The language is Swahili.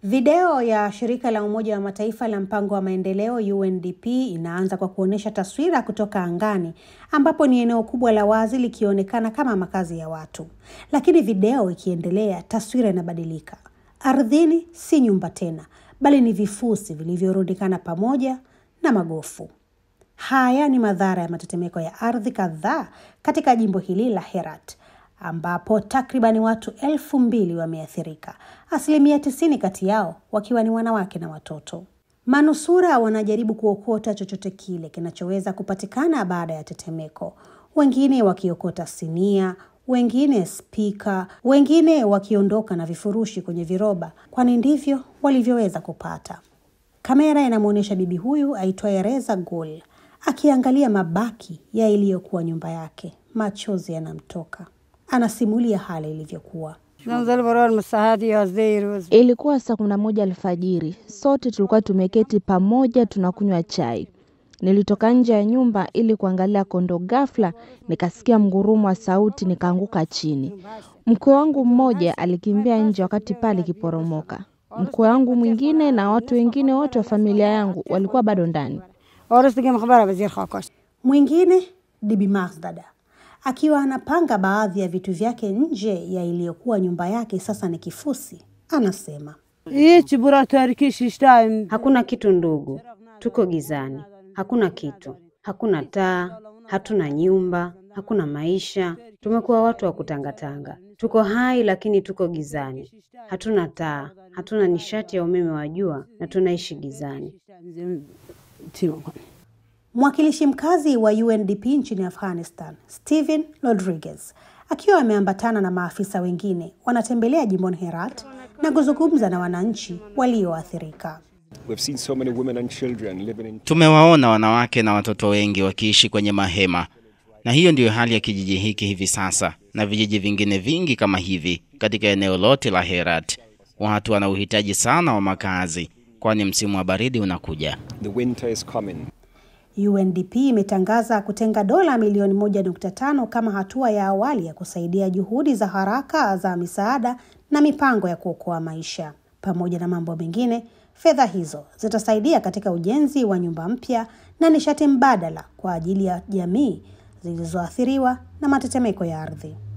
Video ya shirika la Umoja wa Mataifa la mpango wa maendeleo UNDP inaanza kwa kuonyesha taswira kutoka angani ambapo ni eneo kubwa la wazi likionekana kama makazi ya watu. Lakini video ikiendelea, taswira inabadilika. Ardhini si nyumba tena, bali ni vifusi vilivyorundikana pamoja na magofu. Haya ni madhara ya matetemeko ya ardhi kadhaa katika jimbo hili la Herat ambapo takribani watu elfu mbili wameathirika, asilimia tisini kati yao wakiwa ni wanawake na watoto. Manusura wanajaribu kuokota chochote kile kinachoweza kupatikana baada ya tetemeko, wengine wakiokota sinia, wengine spika, wengine wakiondoka na vifurushi kwenye viroba, kwani ndivyo walivyoweza kupata. Kamera inamwonyesha bibi huyu aitwaye Reza Gul akiangalia mabaki ya iliyokuwa nyumba yake. Machozi yanamtoka. Anasimulia hali ilivyokuwa. Ilikuwa saa kumi na moja alfajiri, sote tulikuwa tumeketi pamoja tunakunywa chai. Nilitoka nje ya nyumba ili kuangalia kondo. Ghafla nikasikia mgurumo wa sauti, nikaanguka chini. Mkwe wangu mmoja alikimbia nje wakati paa likiporomoka. Mkwe wangu mwingine na watu wengine wote wa familia yangu walikuwa bado ndani. Mwingine Bibi Mazdada akiwa anapanga baadhi ya vitu vyake nje ya iliyokuwa nyumba yake, sasa ni kifusi. Anasema Hakuna kitu ndugu, tuko gizani, hakuna kitu, hakuna taa, hatuna nyumba, hakuna maisha. Tumekuwa watu wa kutangatanga, tuko hai lakini tuko gizani, hatuna taa, hatuna nishati ya umeme wa jua na tunaishi gizani. mwakilishi mkazi wa UNDP nchini Afghanistan, Stephen Rodriguez, akiwa ameambatana na maafisa wengine, wanatembelea jimboni Herat na kuzungumza na wananchi walioathirika. We've seen so many women and children living in Tumewaona wanawake na watoto wengi wakiishi kwenye mahema, na hiyo ndiyo hali ya kijiji hiki hivi sasa na vijiji vingine vingi kama hivi katika eneo lote la Herat. Watu wana uhitaji sana wa makazi, kwani msimu wa baridi unakuja. the winter is coming. UNDP imetangaza kutenga dola milioni moja nukta tano kama hatua ya awali ya kusaidia juhudi za haraka za misaada na mipango ya kuokoa maisha. Pamoja na mambo mengine, fedha hizo zitasaidia katika ujenzi wa nyumba mpya na nishati mbadala kwa ajili ya jamii zilizoathiriwa na matetemeko ya ardhi.